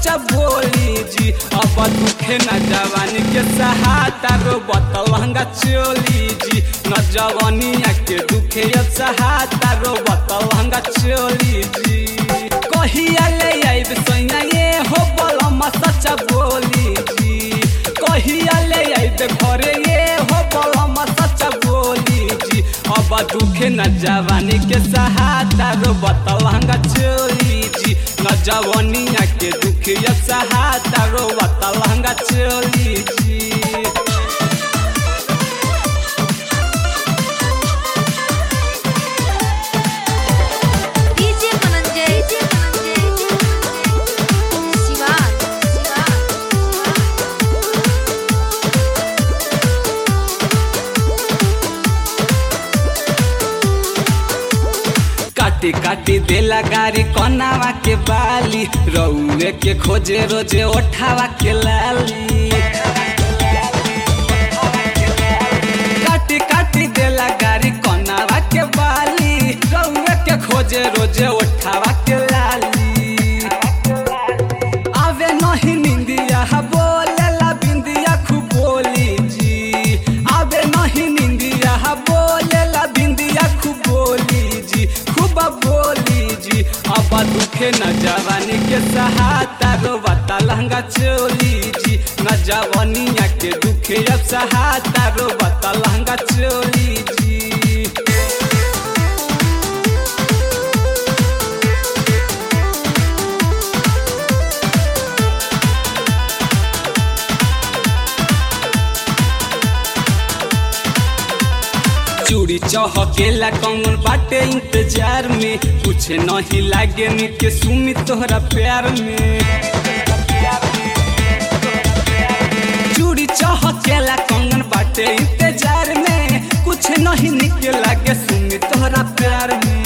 सच्चा बोली जी अब दुखे न जवानी के सहाता रो बतलहंगा चोली जी न जवानिया के दुखे अब सहाता रो बतलहंगा चोली जी कहिया ले आइब सैया ये हो बलमा सच्चा बोली जी कहिया ले आइब घरे ये हो बलमा सच्चा बोली जी अब दुखे न जवानी के सहाता रो बतलहंगा चोली जी न जवानिया के दुखे अब सहाता रो बतलहंगा चोली जी डीजे धनंजय डीजे धनंजय शिवा शिवा काटी काटी देला गारी कनावा के बाली रउए के खोजे रोजे ओठावा के लाली काटी काटी देला गारी कनावा के बाली रउए के खोजे रोजे ओठावा के लाली आवे नहीं निंदिया बोलेला बिंदिया खूब बोली जी आवे नहीं निंदिया बोलेला बिंदिया खूब बोली जी खूब बोली जी अब दुखे न जवानी के सहाता रो बता लहंगा चोली जी न जवानिया के दुखे अब सहाता रो बता लहंगा चोली जी चूड़ी चहकेला कौन बाटे इंतजार में कुछ नहीं लागे नी के सुमी तोहरा प्यार में चूड़ी चहकेला कौन बाटे इंतजार में कुछ नहीं निके लागे सुमी तोहरा प्यार में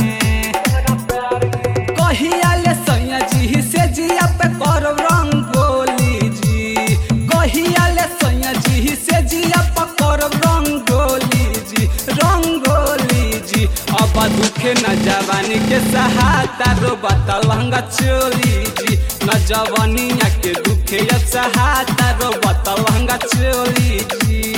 कहिया ले सैया जी से जिया पे करब रंगोली जी कहिया ले सैया जी से जिया पे करब रंगोली जी रंगोली जी अब दुखे न जवानी के सहाता रो बतलहंगा चोली जी न जवानिया के दुखे अब सहाता रो बतलहंगा चोली जी